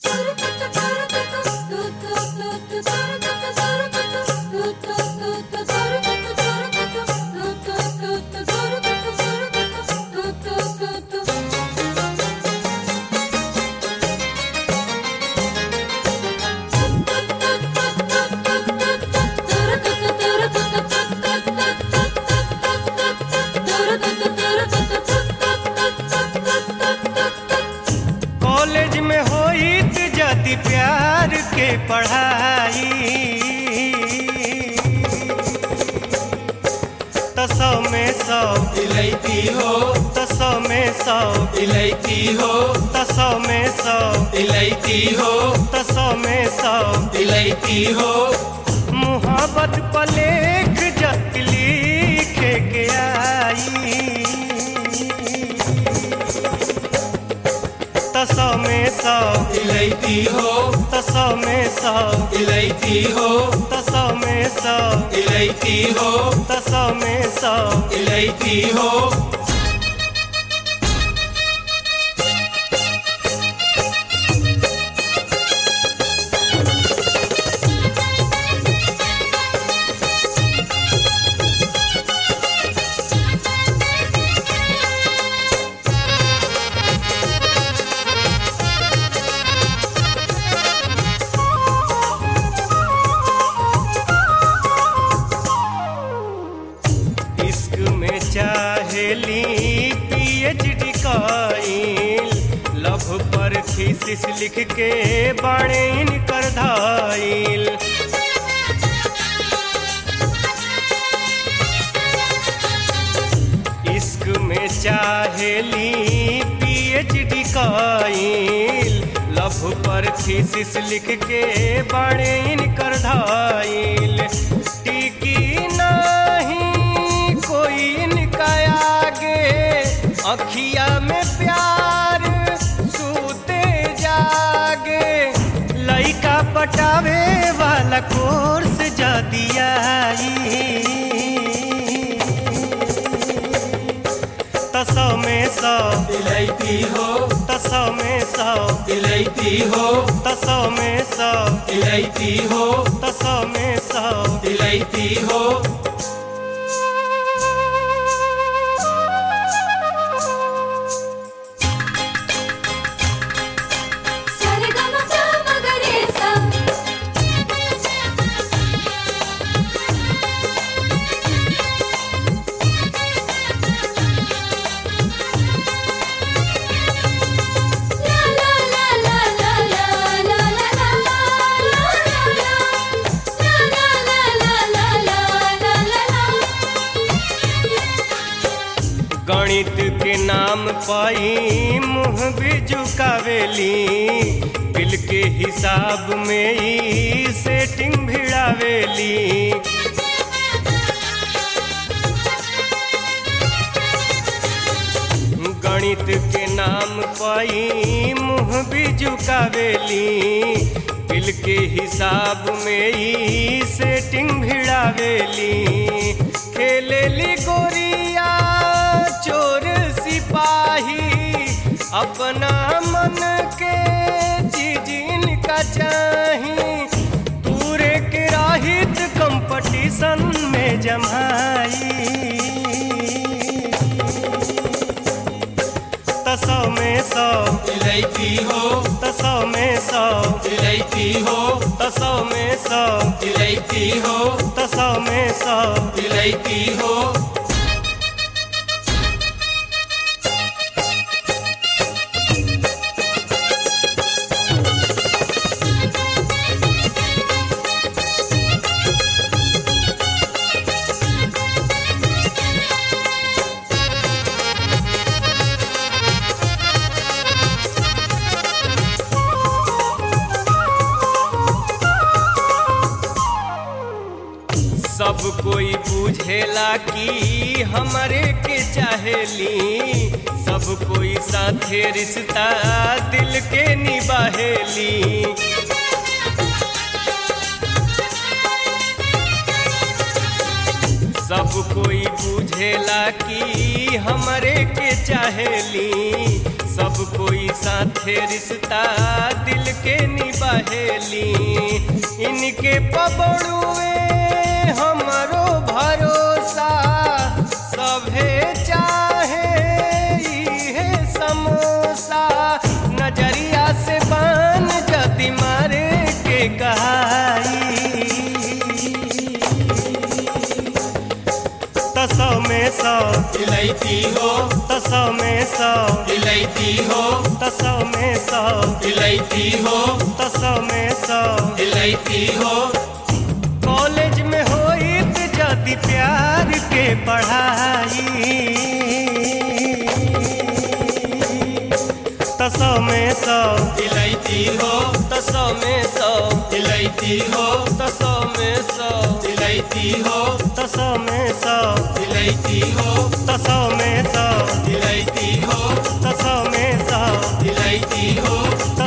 college में होइत जदि प्यार के पढ़ाई त सौ में सौ इलायती हो त सौ में सौ इलायती हो त सौ में सौ इलायती हो त सौ में सौ इलायती हो मुहब्बत पलेख जत लिखे के आई त सौ में सौ इलायती हो त सौ में सौ इलायती हो त सौ में सौ इलायती हो त सौ में सौ इलायती हो इश्क में चाहेली पीएचडी काइल लव पर थीसिस लिख के बाणे इनकर धाइल इश्क में चाहेली पीएचडी काइल लव पर थीसिस लिख के बाणे इनकर धाइल टिकी नहीं कोई इनका आगे अखिया में प्यार सूते जागे लइका पटावे वाला कोर्स जा दिया तसौ में सौ इलायती हो तसौ में सौ इलायती हो तसौ में सौ इलायती हो तसौ में सौ इलायती हो गणित के नाम पाई मुँह भी झुकावेली बिल के हिसाब में ही सेटिंग भिड़ावेली गणित के नाम पाई मुँह भी झुकावेली बिल के हिसाब में ही सेटिंग भिड़ावेली खेलेली गोरिया चोर सिपाही अपना मन के चीज इनका चाही पूरे के राहित कंपटीशन में जमाई तसौ में सौ इलायती हो तसौ में सौ इलायती हो तसौ में सौ इलायती हो तसौ में सौ इलायती हो सब कोई बुझेला कि हमरे के चाहेली सब कोई साथे रिश्ता दिल के निबाहेली सब कोई बुझेला कि हमरे के चाहेली सब कोई साथे रिश्ता दिल के निबाहेली इनके पबड़ुए हमरो भरोसा सभे चाहे इहे समोसा नजरिया से बान जदी मारे के कहाई तसौ में सौ इलायची हो तसौ में सौ इलायची हो तसौ में सौ इलायची हो तसौ में सौ इलायची हो कॉलेज में होइत जदि प्यार के पढ़ाई तसौ में सौ इलायची हो तसौ में सौ इलायची हो तसौ में सौ इलायची हो तसौ में सौ इलायची हो तसौ में सौ इलायची हो तसौ में सौ इलायची हो